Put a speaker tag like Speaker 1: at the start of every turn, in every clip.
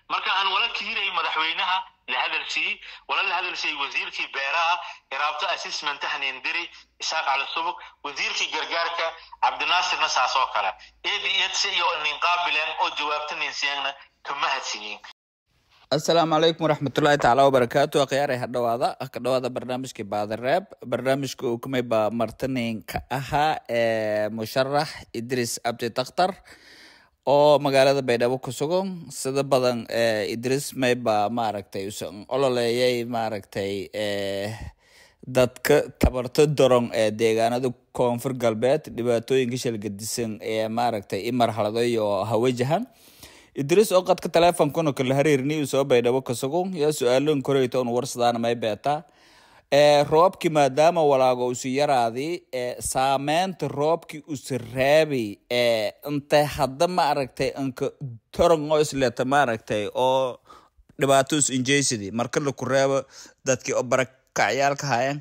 Speaker 1: marka aan wala kiiray madaxweynaha la hadalsiiyey wala la hadalsiiyey wasiirkii beeraha iraabto assessmentahan indiri isaaq cali subug wasiirkii gargaarka cabdinaasirna saas oo kale eedi eedse iyo nin qaabileen oo jawaabta ninsiyaanna kama hadsiyin
Speaker 2: asalaamu calaykum waraxmatullaahi tacaala wabarakaatu akhyaarey ha dhawaada ka dhawaada barnaamijkii baadareeb barnaamijka uu kumay baa martaninka ahaa ee musharax idris abdi dakhtar oo magaalada baydhabo ku sugan sida badan idris mayba maaragtay usan ololeeyay maaragtay dadka tabarto doron ee deegaanada koonfur galbeed dhibaatooyinka shalgadisan ee maaragtay i marxaladoy oo hawajahan idris oo qadka teleefonkuna kala hariirni soo baydhabo ka sugan yaa su-aaloon koreyta un warsadaana may beetaa roobkii maadaama walaago usi yaraadi saameynta roobkii usi raabi intay hadda maaragtay inka toron oo isleta maaragtay oo dhibaato is injeysidi marka laku reebo dadkii oo barakacyaalka hayan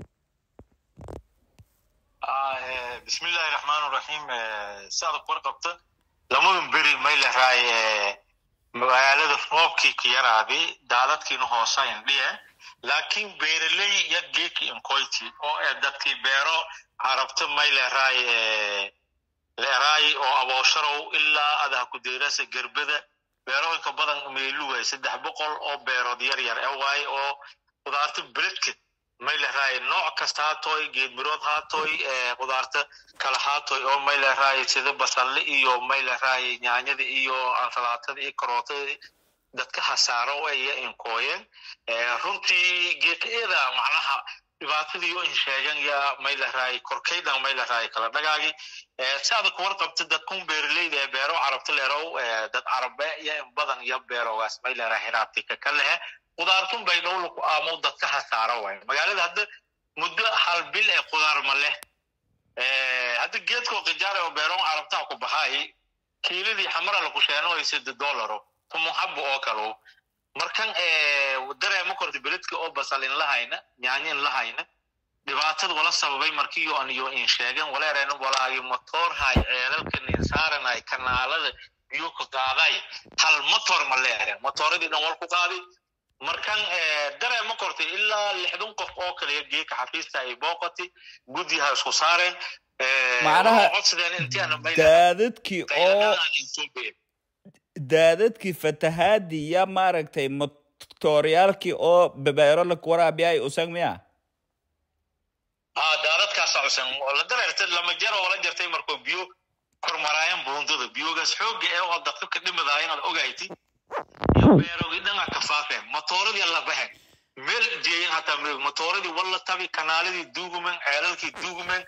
Speaker 1: bismillahi raxmaan raxiim saada kuwar qabta lamadan beri may laraay magaalada roobkii ka yaraaday daadadkiina hoosayn dhiye laakiin beeraley ya geeki inkoyti oo ee dadkii beero carabta may leraay leraay oo aboosharow ilaa adaha kudeerasa gerbada beerooyinka badan meeluway saddex boqol oo beerood yar yar e waaye oo qudaarta beledka may leraay nooc kasta haatoy geedmirood haatoy qudaarta kala haatoy oo may leraay sida basalle iyo may leraay nyaanyada iyo ansalaatada iyo karootada dadka hasaaro aya inkooyeen runtii geekaeeda macnaha dhibaatadii oo in sheegan ya may leraay korkaydan may leraay kala dhagaagi saada kuwar qabta dadkun beeraleyda ee beero carabta leerow dad carabe iyo in badan iyo beerogaas may leraay hiraabtika ka lehe qudaartun bay dhowlaku aamo dadka hasaaro waay magaalada hadda muddo hal bil ee qudaar ma leh hadda geedkoo kijaare oo beeroon carabtaha ku baxaay kiiladii xamara laku sheenoay sida dollaro tumuxabo oo kalo markan dareema korta beledka oo basal in lahayna nyaanyo in lahayna dhibaatada wala sababay markiyo an iyo in sheegen waleereen walaagi motor hay ceelalka ninsaaranay kanaalada biyo ka qaaday hal motor ma leeren motoradii dhan wal ku qaadi markan dareema kortay ilaa lixdan qof oo kale geeka xafiista ay booqati guddiha isku saareen
Speaker 2: macnaha
Speaker 1: codsadeen intiana
Speaker 2: daadadkii oo daadadkii fatahaadii ya maaragtay motoryaalkii oo bebeero lakuwaraabiyaay usag miya
Speaker 1: ha daadadkaasa cusan la dareerta lama jaro wala jartay markoo biyo kormaraayan buundada biyogaas xooga ee oo dadka ka dhimadaaya inaad ogayti iyo beerogii dhanga ka faafeen motooradii la baxeen meel jeeyin hataa motooradii walla tabi kanaaladii duugumen ceelalkii duugumen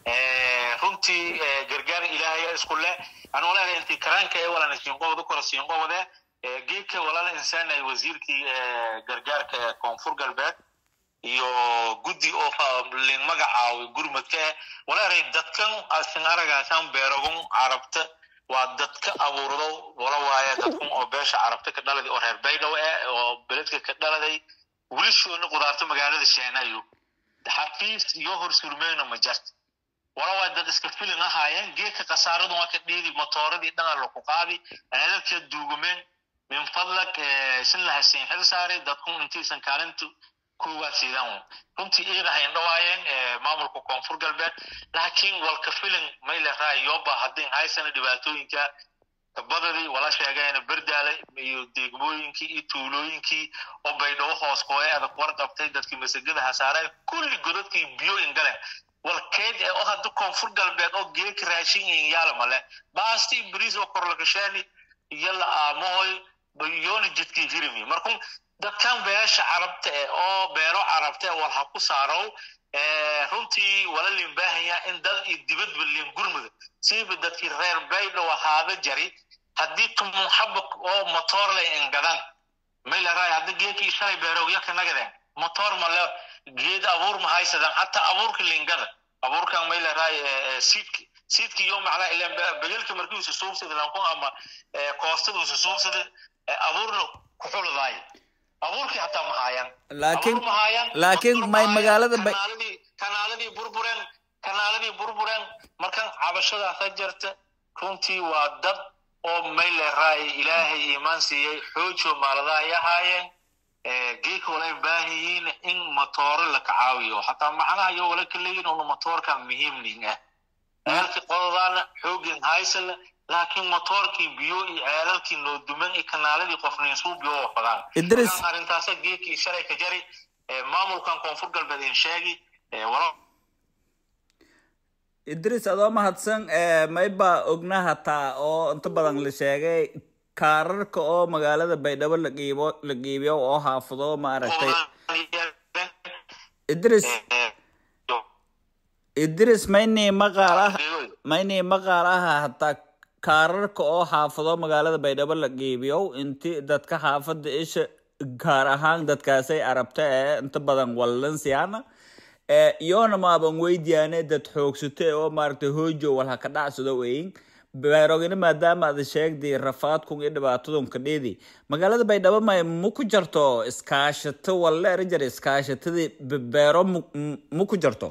Speaker 1: runtii gargaar ilaahay isku le aan walaala intii karaanka ee walana siinqobada kora siinqobade geedka walaala insaanay wasiirkii gargaarka ee koonfur galbeed iyo guddi oo lin magacaawi gurmadka eh walaalay dadkan asin aragaasaan beerogun carabta waa dadka abuurdo wala waaye dadkun oo beesha carabta ka dhaladay oo reer baydhow eh oo beledka ka dhaladay wilishoona qudaarta magaalada sheenayo xafiis iyo horsurmeyno ma jarta wala waa dad iska filin ahaayeen geedka khasaaradu waa ka dheedi motooradii dhana laku qaadi ceelalka duugumeen min fadlak sin la hasiin xil saaray dadkun intiisan kaalinta koowaad siidaan runtii eedahayn dhawaayeen maamulka koonfur galbeed laakiin walka filin may leraay yoba haddin haysana dhibaatooyinka badadii wala sheegeena berdaale iyo deegmooyinkii iyo tuulooyinkii oo baydhabo hoos kooye adag warqabtay dadkii masagada hasaareen kulli godadkii biyo ingaleen walkeed ee oo hadda koonfur galbeed oo geeka raashin in yaalma leh baasti bariis oo korlakashaani iyo la aamohoy yoona jidkii hirimi markun dadkan beesha carabta eh oo beero carabta eh wal ha ku saarow runtii wala lin baahanya in dad iyo dibadba lin gurmuda siiba dadkii reer baydhow ahaada jari haddii tumun xaba oo motor lay ingadan may laraay hadda geekii shalay beerowya ka nagadeen motor male geed abuur ma haysadan hataa abuurka lingada abuurkan may laraay siidki siidki iyo macnaa ilan begelka markii usa suubsada lankun ama koostada usa suubsada abuurna kuxuladaay abuurkii hataa ma haayaan
Speaker 2: laakiin
Speaker 1: Abuur ma haayaan,
Speaker 2: laakiin
Speaker 1: motor ma
Speaker 2: may
Speaker 1: haayaan,
Speaker 2: magaalada bay
Speaker 1: kanaaladii kanaaladii burbureen kanaaladii burbureen markan cabashadaasa jirta runtii waa dad oo mayleeraay ilaahay iimaan siiyey xoojo maalada ay ahaayeen geeka walay baahan yihiin in matooro la kacaawiyo xataa macnaha iyo wala ka leeyihin una matoorka muhiimning ah ceelkii qododaana xoogin haysala laakiin matoorkii biyo iyo ceelalkii nooduman iyo kanaaladii qofnin suubiyo oo fadaan
Speaker 2: Idris.
Speaker 1: arrintaasa geekii shalay ka jari maamulkan koonfur galbeed in sheegi wala
Speaker 2: idris adoo mahadsan eh, mayba ogna hataa oo inta badan la sheegay kaararka oo magaalada baydhabo la qiibo la qiibiyo oo xaafado maaragtay idris idris maynii maqaal ah maynii maqaal ah hataa kaararka oo xaafado magaalada baydhabo la qiibiyo inti dadka xaafada isha gaar ahaan dadkaasay arabta ee inta badan wallansiyaana ee iyoona maaban weydiyaane dad xoogsate oo maaragtay hoojo walha ka dhacsado weyn beerogina maadaama aad sheegday rafaadkun iyo dhibaatadun ka dheedi magaalada baydhabo may ma ku jarto iskaashato walle eran jira iskaashatadii be- beero mu- mu- ma ku jarto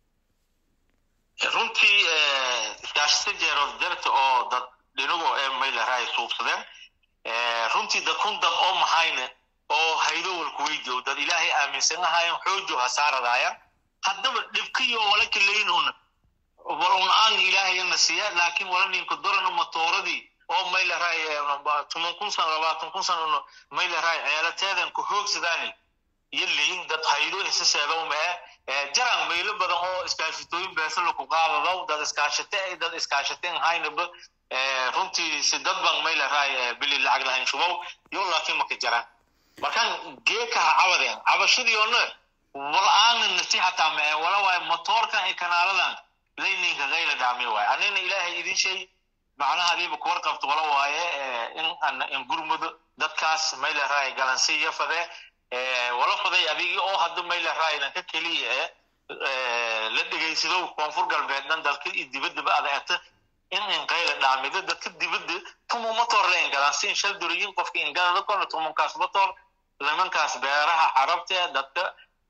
Speaker 1: runtii iskaashata jeerood jarta oo dad dhinago ee mayleraa suubsadeen runtii dad kun dad oo mahayne oo haydo walku weydiyo dad ilaahay aaminsan ahaayeen xoojo hasaaradaaya haddaba dhibkiyo wala kaleynun wal un aan ilaahayna siiya laakiin wala ninka dorana matooradii oo mayleraa toban kun san labaatan kun san un mayleraa ceelateedan ku hoogsadaani iyo liin dad haydo isa seedow mee jaran maylo badan oo iskaashatooyin beesala ku qaadadaw dad iskaashate ay dad iskaashateen haynaba runtii si dad ban mayleraa bili lacag lahayn shubow yo laakiin maka jaraan markaan geeka ha cabadeen cabashadii oona wal aana nasi hataa mee wala waaye motoorkan iyo kanaaladan layninka kayla dhaami waaye anina ilaahay idin shay macnaha adiiba kuwar qabto wala waaye in aan in gurmudo dadkaas mayleraa galansiya fadee wala faday adigi oo hadda mayleraa ka keliya ee la dhegaysado koonfur galbeednan dalka iyo dibaddaba adeegta in inqayla dhaamido dadka dibadda tumu motor la ingalaan si inshal duriyin qofka ingadada kona tumunkaas motor nimankaas beeraha carabta ee dadka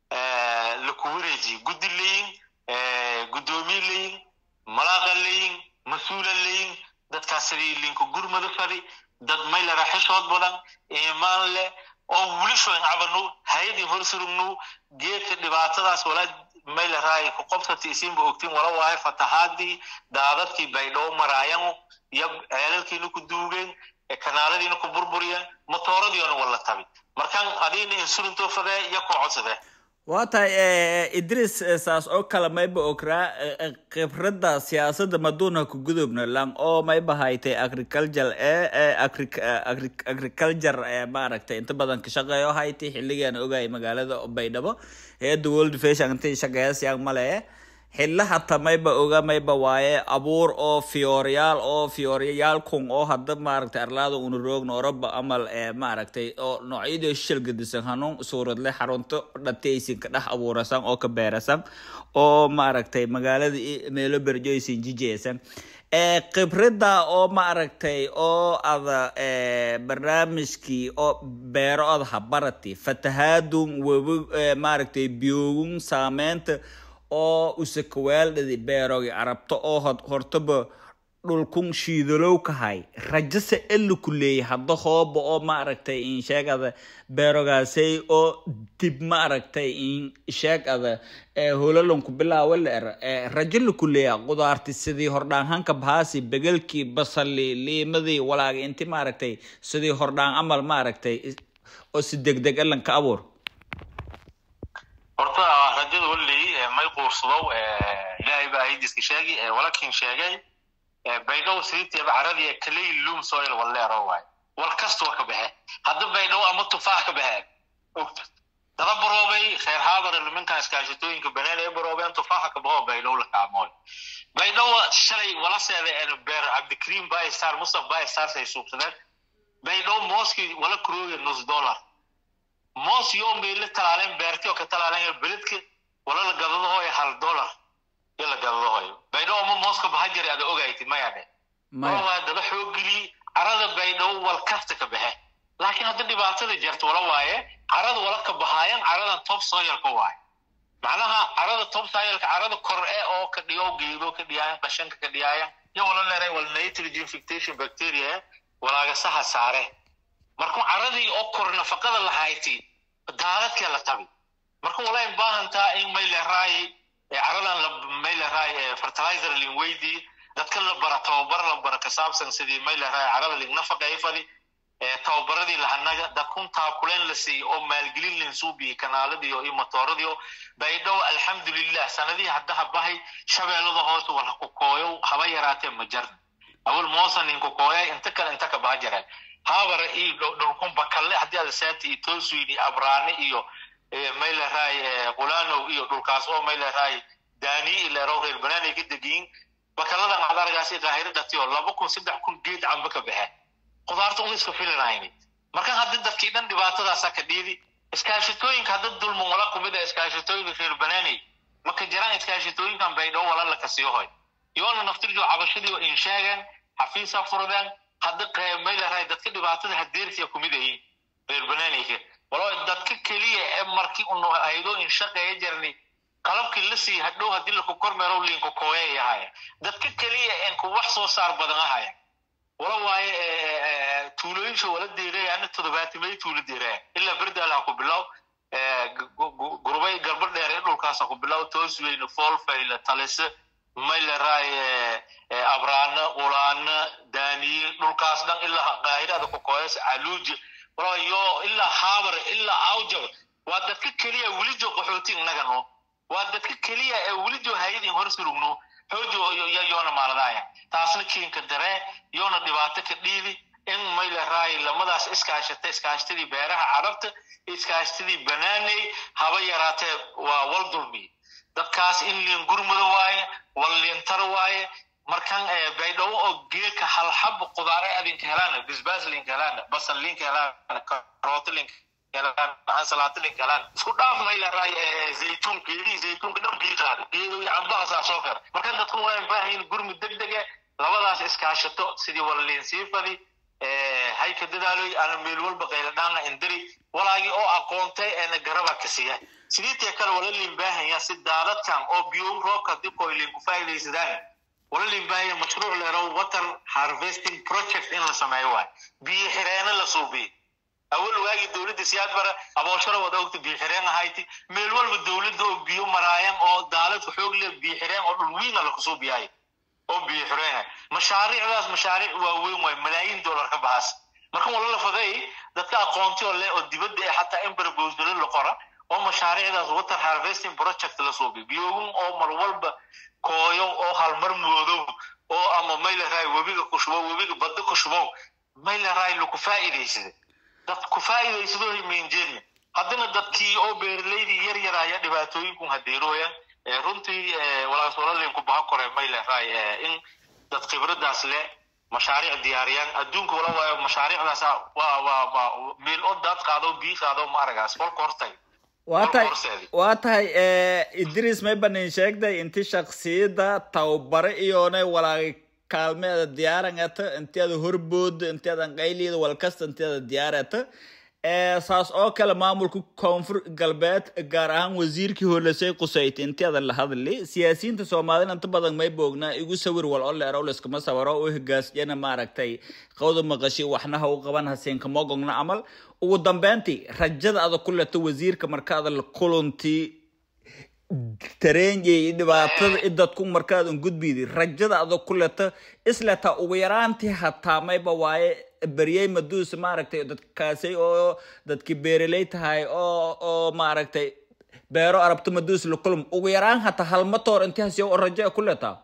Speaker 1: la ku wareejiye guddi leyin guddoomiye leyin malaaqa leyin mas-uula leyin dadkaas sidii linka gurmada fadi dad maylera xishood badan iimaan leh oo wilishoyn cabanu hayadii horsurugnu geedka dhibaatadaas wala mayleraay ku qobsati isinba ogtiin wala waaye fatahaadii daadadkii baydhoo maraayan iyo ceelalkiina ku duugeen kanaaladiina ku burburiyeen motooradiina wala tabi markaan adiina insurintoo fadee iyo ku codsadee
Speaker 2: waa tahay eh, idris eh, saas oo kale mayba ograa eh, eh, khibradda siyaasadda maduuna ku gudubna lang oo mayba haytay agriculture ee eh, agri- eh, agri- agriculture ee maaragtay inta badan ka shaqeeyo haytay xilligaan ogay magaalada baydhabo hay-adda world fashion intay shaqeeyasayaan male xilla hata mayba oga mayba waaye abuur oo fiyooriyaal oo fiyooriyaal kun oo hadda maaragtay arlaada una roogna oroba amal ee maaragtay oo noocyada shil gedisan hanuun suuradle xarunto dhataysin ka dhex abuurasan oo ka beerasan oo maaragtay magaalada i- meelo berjoysin jijeysan ee khibradda oo maaragtay oo ada ee barnaamijkii oo beero oda habarati fatahaadun webi ee, maaragtay biyoogun saameynta oo usakawaaldhadi beerogi arabto oo hod- hortaba dhulkun shiidalow kahay rajase ela ku leeyay hadda hooba oo maaragtay in sheegada beerogaasay oo dib maaragtay in sheegada ee holalanku bilaawa la er ee rajo la ku leeya qudaarti sidii hordhaanhanka bahaasi begelkii basali liimadii walaaga inti maaragtay sidii hordhaan amal maaragtay oo si degdeg elan ka abuur
Speaker 1: horta rajada walley may quursadow ilaahay baa haydiska sheegi walakin sheegay baydhow sidiiteeba caradii kaley loom soil walleero waay wal kasta wa ka baxe hadda baydhow ama tufaax ka baxe ogta dada baroobay reer haadar nimankan iskaashatooyinka banaan ee baroobeen tufaaxa ka baxo baydhow la kaamooy baydhow shalay wala seeda beer cabdikariim baystar mustaf baystar say suubsadeen baydhow mooskii wala kurooya nus dollar moos yoo meyle talaaleen beerti oo ka talaaleen beledka wala la gadadahoy hal dollar iyo la gadadahoyo baydhow ama mooska baha jari ada ogaytid maya dhe
Speaker 2: maya
Speaker 1: waa daba xoogeli carada baydhow wal kasta ka baxe laakiin hadda dhibaatada jirta wala waaye carada wala ka bahaayan caradan top soilka waaye macnaha carada top soilka carada kor e oo ka dhigo geedo ka dhiyaayan qashanka ka dhiyaayan iyo wala leeray wal nitrogen fixation bacteria walaagasaha saare markuu caradii oo kor nafaqada lahayti daadadkee la tabi marka walaa baahantaa in may leeraay caradan may leeraay fertilizer lin weydii dadka la bara tababar la bara ka saabsan sidii may leeraay carada lin nafaqa ay fadi tababaradii lahanaga dadkun taakuleen la siiyey oo maalgelin lin suubiyi kanaaladiio iyo matooradii baydhow alxamdulilah sanadihii haddaha bahay shabeellada hoose wala ku kooyo haba yaraatee ma jarna awal moosa nin ku kooya inta kale inta ka baha jaraan habara iyo dhulkun bakalle haddii aad saati iyo tolsuin iyo abraane iyo may leeraay qulanow iyo dhulkaas oo may leeraay daani ileero reer banaanay ka degiyin bakalladan aad argaasi qaahiro dhatiyo laba kun saddex kun geed camba ka baxeen qudaarta un iska filinayni marka haddi dadkii dhan dhibaatadaasa ka dhiidi iskaashitooyinka hadda dulman wala kumid a iskaashitooyinka reer banaaney maka jiraan iskaashitooyinkan baydhow wala laka sii hoy yoona naftirjo cabashadii oo in sheegan xafiisa furdeen hadda may leerahay dadka dhibaatada hadeertiya kumid ayiin reer banaaneyka walo dadka keliya ee markii unu haydo in shaqeeya jarni qalabkii la siiya hadhow haddii laku kormeerow liinku kooyay ahaya dadka keliya een ku wax soo saar badan ahaya wala waaye tuulooyinsha wala deerayana toddobaatimay tuulo deeraya ilaa berdaal ha ku bilow gurubay garba dheer ee dhulkaas ha ku bilow toosweyne foolfayle talise mayleraay abraana qulaana daaniye dhulkaas dhan ilaa qaahirada ku kooyas caluuji wala yo ilaa haabar ilaa awjab waa dadka keliya welijo qaxooti innaga no waa dadka keliya ee welijo hayadin hor surugno xoojo yoona maaladaaya taasna kiinka daree yoona dhibaato ka dhiidi in mayleraay lamadaas iskaashata iskaashtadii beeraha carabta iskaashtadii banaaney haba yaraatee waa wal dulmiye dadkaas in liin gurmuda waaye wal liintara waaye markan baydhabo oo geeka halxab qudaare adinka helaana bisbaas linka helaana basal linka helaana karooto linka ansalaato linka helaana isku dhaaf mayleraay zaytuun geedihii zaytuunka dhan biiqaada geedo iyo cambahaasaa soo kara markan dadku waa baahayin gurmud deg dege labadaas iskaashato sidii wala liin sii fadi hayka dadaaloy ana meel walba qayladhaana indiri walaagii oo aqoontay eena garaba ka siiya sidiitee kale wala liin baahanya si daadadkan oo biyo roobka dibkoy liin ku faa'iidaysadaan wala liin baahanya mashruuc leero water harvesting project in la sameeyo waay biyo xireena la suubiyo awal waagii dowladda siyaad bara abooshara wada ogta biyo xireen ahayti meel walba dowladda oo biyo maraayan oo daalad xoog leh biyo xireen oo dhul wiina lakusuubiyaayo oo biyo xireen mashaariicdaas mashaariic waaweyn waay malaayiin dollar ka baxaas marka wala la faday dadka aqoonti oo leh oo dibadda ee xataa in barboosdalo la qora oo mashaariicdaas water harvesting project la suubiyo biyogun oo mar walba kooyo oo halmar moodow oo ama mayleraay webiga ku shubo webiga badda ku shubow mayleraay laku faa'iidaysada dad ku faa'iidaysado minjeedna haddana dadkii oo beeralaydii yar yar ayaa dhibaatooyinkun hadeerooyan runtii walaasoolalin ku baha kore may leeraay in dad khibradaas leh mashaariic diyaariyaan adduunka wala waayo mashaariicdaas waa waa waa meel oo daad qaado bii qaado ma aragaas kolka hortay
Speaker 2: waa tahay waa tahay idris may banin sheegday inti shaksiyada tababare iyoona walaagay kaalmeeda diyaarangata inteeda horbooda inteedan qayliida walkasta inteeda diyaarata saas oo kale maamulka koonfur galbeed gaar ahaan wasiirkii hoolesay qusayt inteeda la hadli siyaasiyiinta soomaalida inta badan may boognaa igu sawir wal oo leero layskama sawiro u higaasiyana maaragtay qawda maqashi waxnaha u qaban hasiinka mogogna camal ugu dambeyntii rajada ada ku leto wasiirka markaada la kulantii tareenyay dhibaatada idadku markaadan gudbidi rajada ada ku leta isleta ugu yaraantii hataa mayba waaye beryey maduus maaragtay dadkaasay oo dadki beeraley tahay oo oo maaragtay beero arabto maduus la kulum ugu yaraan hataa halmatoor inti hasiyo oo rajo ku letaa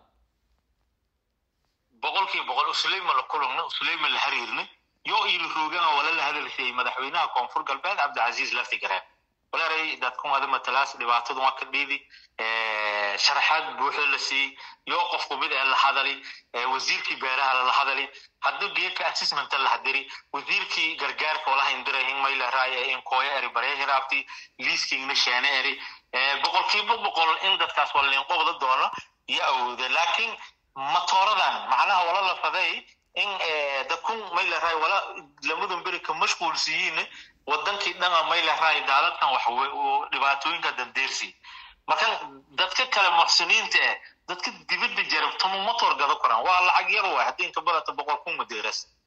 Speaker 1: boqolkiiba boqol usuleyma la kulumna usuleyma la hariirna yoo iila roogana wala la hadalsayay madaxweynaha koonfur galbeed cabdicasiis laftigareen walaray dadkun ada matalaas dhibaatadu waa ka dhiidi sharaxaad buuxda la siiyey yoo qofku mid ee la hadali wasiirkii beeraha lala hadali haddii geedka assessmenta la hadiri wasiirkii gargaarka walaha indirahin mayla raay in kooya eri barya hiraabti liiskingna sheene eri boqolkiiba boqol in dadkaas waliin qobda doono iyo awooda laakiin matooradan macnaha wala la faday in dadkun mayla raay wala lamadan beri ka mashquulsiyiin wadankii dhana mayla raay daaladkan wax dhibaatooyinka dandeersi marka dadka kale muxsiniinta eh dadka dibadda jarabtamo motor gado karaan waa lacag yar waay haddii inka badata boqol kun madeeras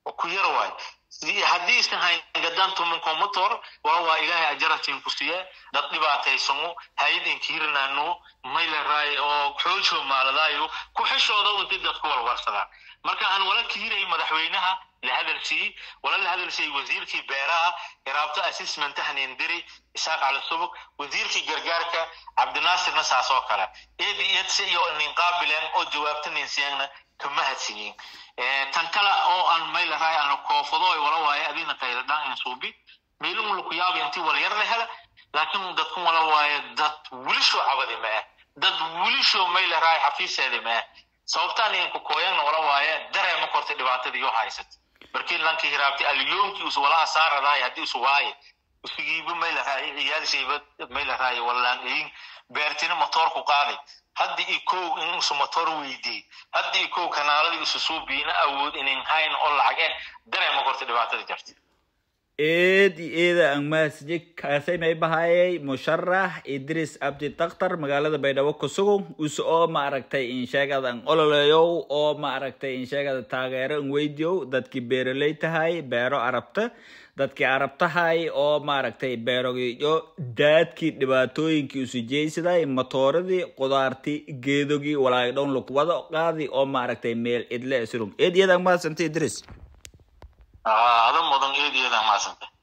Speaker 1: ku yar waay haddii isan hayn gadan tumanko motor wala waa ilaahay ajaratin ku siye dad dhibaataysano hay-adin kiirinaano mayleray oo xoojo maaladaayo ku xishooda inti dadku walwarsadaan marka aan wala kiiray madaxweynaha la hadalsiiyey wala la hadalsiiyey wasiirkii beeraha iraabto assessment hanindiri isaaq cali subug wasiirkii gargaarka cabdinaasirna saas oo kale eed eed si iyo nin qaabileen oo jawaabta nin siiyana kama hadsiyin tan kale oo aan maylahay aan koofado ay wala waaye adina qayladhaan in suubi meelun laku yaaba intii wala yar la hela laakiin dadku wala waaye dad wilisho cabadi maa dad wilisho maylahay xafiiseedi maa sababtaan idinku kooyanna wala waaye dareema kortay dhibaatadii yoo haysat markii lankii hiraabtay alyoomkii us walaha saaradahay haddii isu waaye isugiiba maylahay ciyaalshayba maylahay walaan beertina motoorku qaaday haddi ikow in isu motor weydiyey haddi ikow kanaaladii isu suubiina awood inin hayn oo lacag eh dareema korta dhibaatada jirta
Speaker 2: eed iyo eeda aan mahadsiye kaasay may bahayay musharax idris abdi daktar magaalada baydhabo kusugow use oo maaragtay insheegada an ololeyow oo maaragtay insheegada taageero an weydiyow dadkii beeroley tahay beero arabta dadkii arabtahay oo maaragtay beerogiyo daadkii dhibaatooyinkii usujeysaday matooradii qudaartii geedogii walaay dhown lakuwada qaadi oo maaragtay meel idle isrug eed iyadaan mahadsanta idris
Speaker 1: ada mudan eed iyadaan mahadsanta